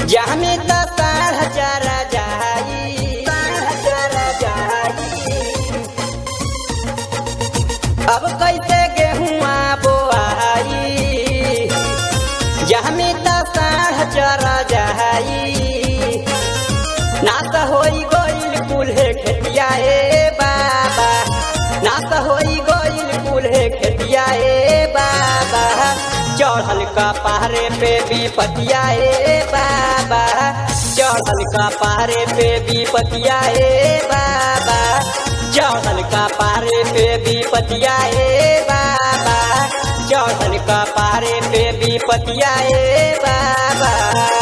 जामे त साढ़ चारा जाई साढ़ चारा जाई अब कैसे गेहुआ बोआई जामे त साढ़ चारा जाई ना त होई गइल कुल्हे खेतिया ए बाबा ना त होई गइल कुल्हे खेतिया ए बाबा चढ़ल का पहाड़े पे भी पतिया ए बाबा चढ़ल का पहाड़े पे भी पतिया ए बाबा चढ़ल का पहाड़े पे भी पतिया ए बाबा चढ़ल का पहाड़े पे भी पतिया ए बाबा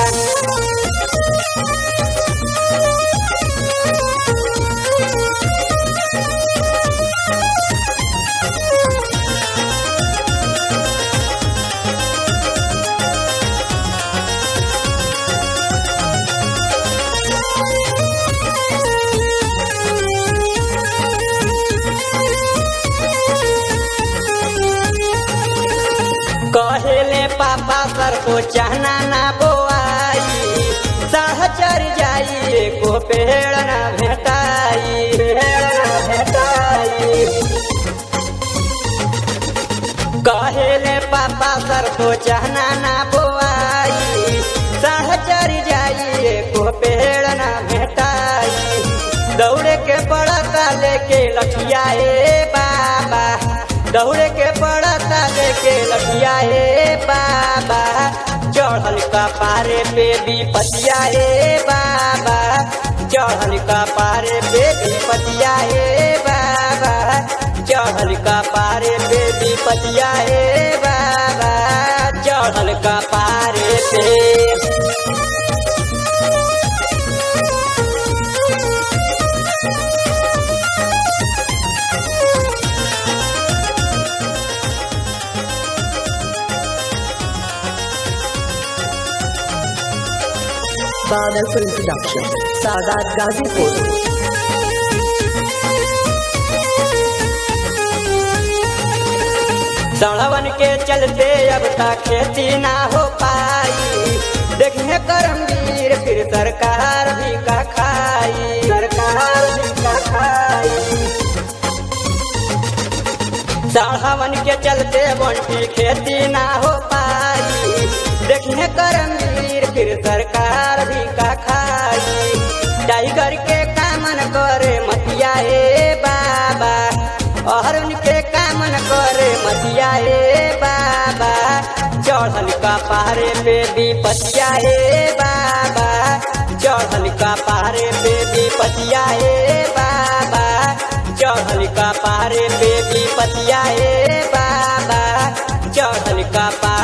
कहेले पापा सर को चाहना ना बोआई साह चर जाई को पेड़ ना भेटाई पेड़ ना भेटाई कहेले पापा सर को चाहना ना बोआई साह चर जाई को पेड़ ना भेटाई दौड़े के पड़ता लेके लठिया ए बाबा दौड़े के पड़ता लेके लठिया ए बाबा चढ़ल का पारे पे भी पतिया ए बाबा चढ़ल का पारे पे भी पतिया ए बाबा चढ़ल का पारे पे भी पतिया ए बाबा चढ़ल का पारे पे Badal Film Production, Sadat Gazipur. सड़वन के चलते अब तक खेती ना हो पाई देखिए करमवीर फिर सरकार भी का खाई सरकार भी का खाई सड़वन के चलते बंटी खेती ना हो पाई देखिए करमवीर फिर सरकार भी का खाई टाइगर के कामन करे मतिया ए बाबा और उनके कामन करे मतिया ए बाबा चढ़ल का पहाड़े पे भी पतिया ए बाबा चढ़ल का पहाड़े पे भी पतिया ए बाबा चढ़ल का पहाड़े पे भी पतिया ए बाबा चढ़ल का पहाड़